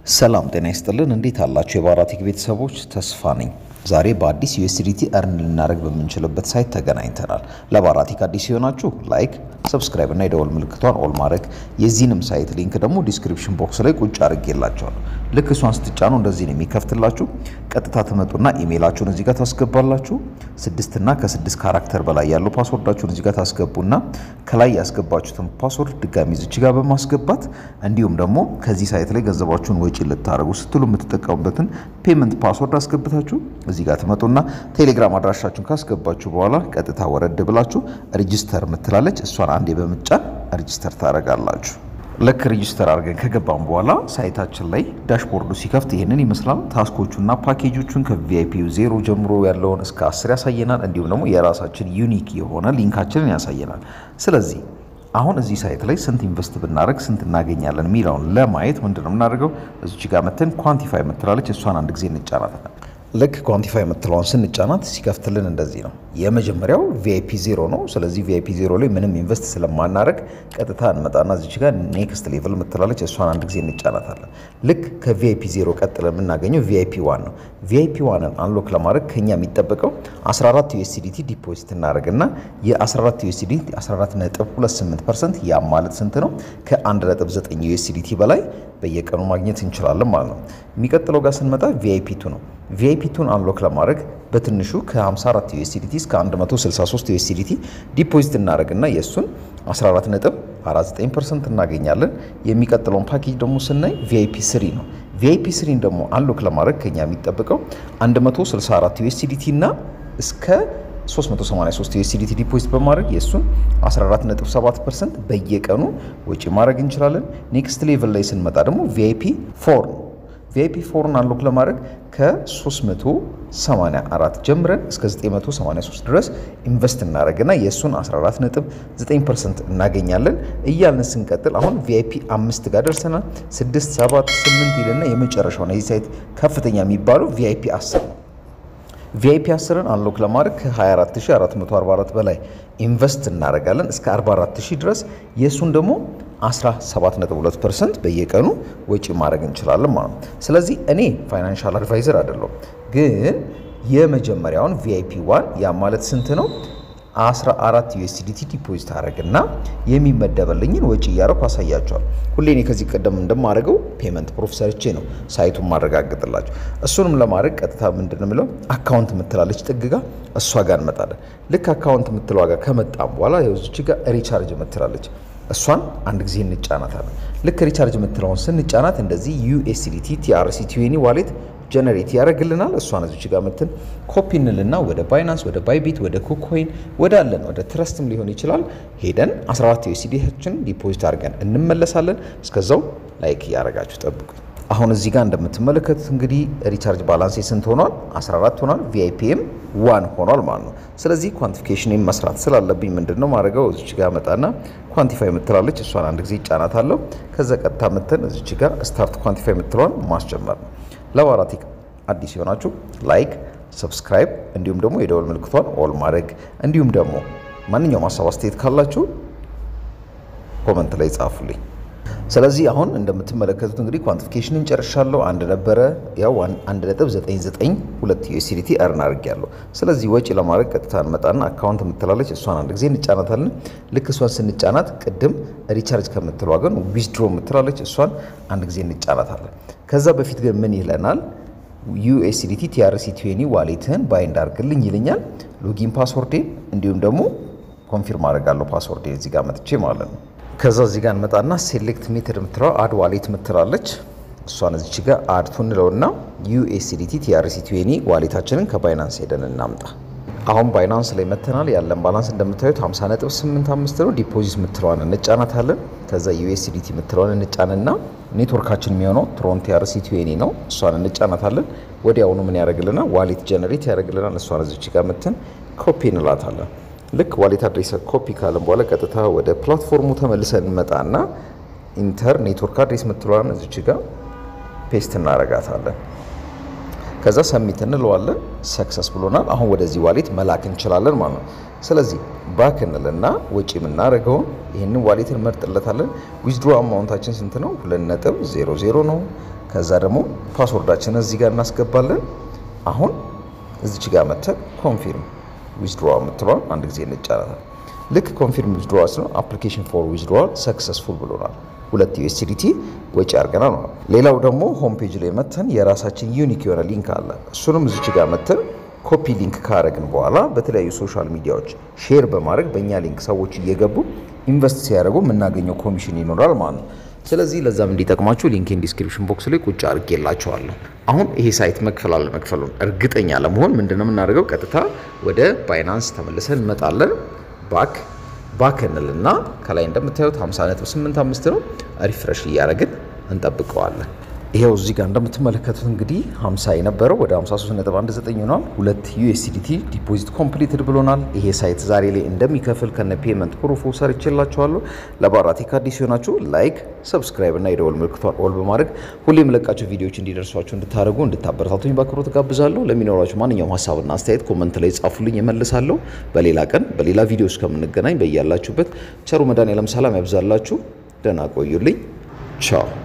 ሰላም ጤና ይስጥልን። እንዴት አላችሁ? የባራቴክ ቤተሰቦች ተስፋ ነኝ። ዛሬ በአዲስ ዩኤስዲቲ እርን ልናደርግ በምንችልበት ሳይት ተገናኝተናል። ለባራቴክ አዲስ የሆናችሁ ላይክ፣ ሰብስክራይብ እና የደወል ምልክቷን ኦል ማድረግ የዚህንም ሳይት ሊንክ ደግሞ ዲስክሪፕሽን ቦክስ ላይ ቁጭ አድርጌላችኋለሁ። ልክ እሷን ስትጫኑ እንደዚህ ነው የሚከፍትላችሁ። ቀጥታ ትመጡና ኢሜይላችሁን እዚህ ጋር ታስገባላችሁ። ስድስትና ከስድስት ካራክተር በላይ ያለው ፓስወርዳችሁን እዚህ ጋር ታስገቡና ከላይ ያስገባችሁትን ፓስወርድ ድጋሚ እዚች ጋር በማስገባት እንዲሁም ደግሞ ከዚህ ሳይት ላይ ገንዘባችሁን ወጪ ልታደርጉ ስትሉ የምትጠቀሙበትን ፔመንት ፓስወርድ አስገብታችሁ እዚህ ጋር ትመጡና ቴሌግራም አድራሻችሁን ካስገባችሁ በኋላ ቀጥታ ወረድ ብላችሁ ሬጂስተር ምትላለች እሷን አንዴ በምጫን ሬጂስተር ታደርጋላችሁ። ልክ ሬጂስተር አድርገን ከገባም በኋላ ሳይታችን ላይ ዳሽቦርዱ ሲከፍት ይህንን ይመስላል። ታስኮቹና ፓኬጆቹን ከቪአይፒ ዜሮ ጀምሮ ያለውን እስከ አስር ያሳየናል። እንዲሁም ደግሞ የራሳችን ዩኒክ የሆነ ሊንካችንን ያሳየናል። ስለዚህ አሁን እዚህ ሳይት ላይ ስንት ኢንቨስት ብናደርግ ስንት እናገኛለን የሚለውን ለማየት ምንድን ነው የምናደርገው? እዚች ጋር መተን ኳንቲፋይ የምትላለች እሷን አንድ ጊዜ እንጫናታለን። ልክ ኳንቲፋይ የምትለውን ስንጫናት ሲከፍትልን እንደዚህ ነው። የመጀመሪያው ቪአይፒ ዜሮ ነው። ስለዚህ ቪአይፒ ዜሮ ላይ ምንም ኢንቨስት ስለማናደርግ ቀጥታ እንመጣና እዚች ጋር ኔክስት ሌቭል የምትላለች እሷን አንድ ጊዜ እንጫናታለን። ልክ ከቪአይፒ ዜሮ ቀጥለን የምናገኘው ቪአይፒ ዋን ነው። ቪአይፒ ዋንን አንሎክ ለማድረግ ከኛ የሚጠበቀው 14 ዩኤስዲቲ ዲፖዚት እናደርግና የ14 ዩኤስዲቲ 14.28 ፐርሰንት ያ ማለት ስንት ነው? ከ1.9 ዩኤስዲቲ በላይ በየቀኑ ማግኘት እንችላለን ማለት ነው። የሚቀጥለው ጋር ስንመጣ ቪአይፒ ቱ ነው። ቪአይፒ ቱን አንሎክ ለማድረግ በትንሹ ከ54 ዩኤስዲቲ እስከ 163 ዩኤስዲቲ ዲፖዚት እናደርግና የእሱን 14.49% እናገኛለን። የሚቀጥለውን ፓኬጅ ደግሞ ስናይ ቪአይፒ ስሪ ነው። ቪአይፒ ስሪን ደግሞ አንሎክ ለማድረግ ከኛ የሚጠበቀው 164 ዩኤስዲቲ እና እስከ 383 ዩኤስዲቲ ዲፖዚት በማድረግ የእሱን 14.7% በየቀኑ ወጪ ማድረግ እንችላለን። ኔክስት ሌቭል ላይ ስንመጣ ደግሞ ቪአይፒ ፎር ነው። ቪአይፒ ፎርን አንሎክ ለማድረግ ከ384 ጀምረን እስከ 983 ድረስ ኢንቨስት እናደረግና የእሱን 14.9% እናገኛለን እያልን ስንቀጥል አሁን ቪአይፒ አምስት ጋር ደርሰናል። 6 7 8 ይልና የመጨረሻው የዚህ ሳይት ከፍተኛ የሚባለው ቪአይፒ 10 ነው። ቪአይፒ 10ን አንሎክ ለማድረግ ከ24444 በላይ ኢንቨስት እናደርጋለን እስከ 44000 ድረስ የእሱን ደግሞ 17.2% በየቀኑ ወጪ ማድረግ እንችላለን ማለት ነው። ስለዚህ እኔ ፋይናንሻል አድቫይዘር አይደለሁም፣ ግን የመጀመሪያውን ቪአይፒ ዋን ያ ማለት ስንት ነው? 14 ዩኤስዲቲ ዲፖዚት አደረግና የሚመደበልኝን ወጪ እያደረኩ አሳያቸዋል። ሁሌ እኔ ከዚህ ቀደም እንደማደርገው ፔመንት ፕሩፍ ሰርቼ ነው ሳይቱን ማረጋግጥላቸው። እሱንም ለማድረግ ቀጥታ ምንድን ነው የምለው አካውንት የምትላለች ጥግ ጋር እሷ ጋር እንመጣለን። ልክ አካውንት የምትለዋ ጋር ከመጣም በኋላ የውዝች ጋር ሪቻርጅ የምትላለች እሷን አንድ ጊዜ እንጫናታለን። ልክ ሪቻርጅ የምትለውን ስንጫናት እንደዚህ ዩኤስዲቲ ቲአርሲ ቲዌኒ ዋሌት ጀነሬት ያደርግልናል። እሷን እዚች ጋር ምትን ኮፒ እንልና ወደ ባይናንስ፣ ወደ ባይቢት፣ ወደ ኩኮይን ወደ አለን ወደ ትረስትም ሊሆን ይችላል ሄደን 14 ዩኤስዲችን ዲፖዚት አድርገን እንመለሳለን። እስከዛው ላይክ እያደረጋችሁ ጠብቁ። አሁን እዚህ ጋር እንደምትመለከቱት እንግዲህ ሪቻርጅ ባላንስ ስንት ሆኗል? 14 ሆኗል። ቪአይፒኤም ዋን ሆኗል ማለት ነው። ስለዚህ ኳንቲፊኬሽን መስራት ስላለብኝ ምንድን ነው ማድረገው? እዚች ጋር መጣና ኳንቲፋይ የምትላለች እሷን አንድ ጊዜ ይጫናታለሁ። ከዛ ቀጥታ ምትን እዚች ጋር ስታርት ኳንቲፋይ የምትለዋን ማስጀመር ነው። ለባራቴክ አዲስ የሆናችሁ ላይክ፣ ሰብስክራይብ እንዲሁም ደግሞ የደወል ምልክቷን ኦል ማድረግ እንዲሁም ደግሞ ማንኛውም ሀሳብ አስተያየት ካላችሁ ኮመንት ላይ ጻፉልኝ። ስለዚህ አሁን እንደምትመለከቱት እንግዲህ ኳንቲፊኬሽንን ጨርሻለሁ። አንድ ነበረ ያው 1.992 ዩኤስዲቲ እርን አድርጌያለሁ። ስለዚህ ወጪ ለማድረግ ቀጥታ እንመጣና አካውንት የምትላለች እሷን አንድ ጊዜ እንጫናታለን። ልክ እሷን ስንጫናት ቅድም ሪቻርጅ ከምትለዋ ግን ዊዝድሮ የምትላለች እሷን አንድ ጊዜ እንጫናታለን። ከዛ በፊት ግን ምን ይለናል? ዩኤስዲቲ ቲአርሲ ቲዌኒ ዋሌትህን ባይንድ አድርግልኝ ይልኛል። ሎጊን ፓስወርዴን እንዲሁም ደግሞ ኮንፊርም አድርጋለሁ ፓስወርዴን እዚህ ጋር መጥቼ ማለት ነው። ከዛ እዚህ ጋር እንመጣና ሴሌክት ሜተድ የምትለው አድ ዋሌት ምትላለች እሷን እዚች ጋር አድ ቱንለውና ዩኤስዲቲ ቲአርሲ ቲዌኒ ዋሌታችንን ከባይናንስ ሄደን እናምጣ። አሁን ባይናንስ ላይ መተናል። ያለን ባላንስ እንደምታዩት 50.85 ነው። ዲፖዚት ምትለዋን እንጫናታለን። ከዛ ዩኤስዲቲ ምትለዋን እንጫንና ኔትወርካችን የሚሆነው ትሮን ቲአርሲ ቲዌኒ ነው። እሷን እንጫናታለን። ወዲያውኑ ምን ያደርግልናል? ዋሌት ጀነሬት ያደርግልናል። እሷን እዚች ጋር ምትን ኮፒ እንላታለን። ልክ ዋሌት አድሬስ ኮፒ ካለን በኋላ ቀጥታ ወደ ፕላትፎርሙ ተመልሰን እንመጣና ኢንተር ኔትወርክ አድሬስ ምትለዋን እዚች ጋር ፔስት እናረጋታለን። ከዛ ሰሚት እንለዋለን። ሰክሰስ ብሎናል። አሁን ወደዚህ ዋሌት መላክ እንችላለን ማለት ነው። ስለዚህ ባክ እንልና ወጪ የምናደርገውን ይህንን ዋሌት እንመርጥለታለን። ዊዝድሮ አማውንታችን ስንት ነው? ሁለት ነጥብ ዜሮ ዜሮ ነው። ከዛ ደግሞ ፓስወርዳችንን እዚህ ጋር እናስገባለን። አሁን እዚች ጋር መተን ኮንፊርም ዊዝድሮ የምትለዋል አንድ ጊዜ እንጫናታል። ልክ ኮንፊርም ዊዝድሮዋል ነው አፕሊኬሽን ፎር ዊዝድሮዋል ሰክሰስፉል ብሎናል። ሁለት ዩኤስዲቲ ወጪ አድርገናል ነው። ሌላው ደግሞ ሆም ፔጅ ላይ መተን የራሳችን ዩኒክ የሆነ ሊንክ አለ። እሱንም እዚች ጋር መተን ኮፒ ሊንክ ካረግን በኋላ በተለያዩ ሶሻል ሚዲያዎች ሼር በማድረግ በእኛ ሊንክ ሰዎች እየገቡ ኢንቨስት ሲያደርጉ የምናገኘው ኮሚሽን ይኖራል ማለት ነው። ስለዚህ ለዛም እንዲጠቅማችሁ ሊንክን ዲስክሪፕሽን ቦክስ ላይ ቁጭ አድርጌላችኋለሁ። አሁን ይሄ ሳይት መክፈል አለመክፈሉን እርግጠኛ ለመሆን ምንድነው የምናደርገው? ቀጥታ ወደ ባይናንስ ተመልሰን እንመጣለን። ባክ ባክ እንልና ከላይ እንደምታዩት 50.85 ነው። ሪፍሬሽ እያደረግን እንጠብቀዋለን። ይሄው እዚህ ጋር እንደምትመለከቱት እንግዲህ 50 የነበረው ወደ 53.19 ሆኗል። ሁለት ዩኤስዲቲ ዲፖዚት ኮምፕሊትድ ብሎናል። ይሄ ሳይት ዛሬ ላይ እንደሚከፍል ከነ ፔመንት ፕሩፉ ሰርቼላችኋለሁ። ለባራቴክ አዲስ ሲሆናችሁ ላይክ፣ ሰብስክራይብ እና የደወል ምልክቷን ኦል በማድረግ ሁሌ የምለቃቸው ቪዲዮዎች እንዲደርሷችሁ እንድታደርጉ እንድታበረታቱኝ በአክብሮት ጋብዛለሁ። ለሚኖራችሁ ማንኛውም ሀሳብና አስተያየት ኮመንት ላይ ጻፉልኝ፣ እመልሳለሁ። በሌላ ቀን በሌላ ቪዲዮ እስከምንገናኝ በያላችሁበት ቸሩ መድኃኔዓለም ሰላም ያብዛላችሁ። ደህና ቆዩልኝ። ቻው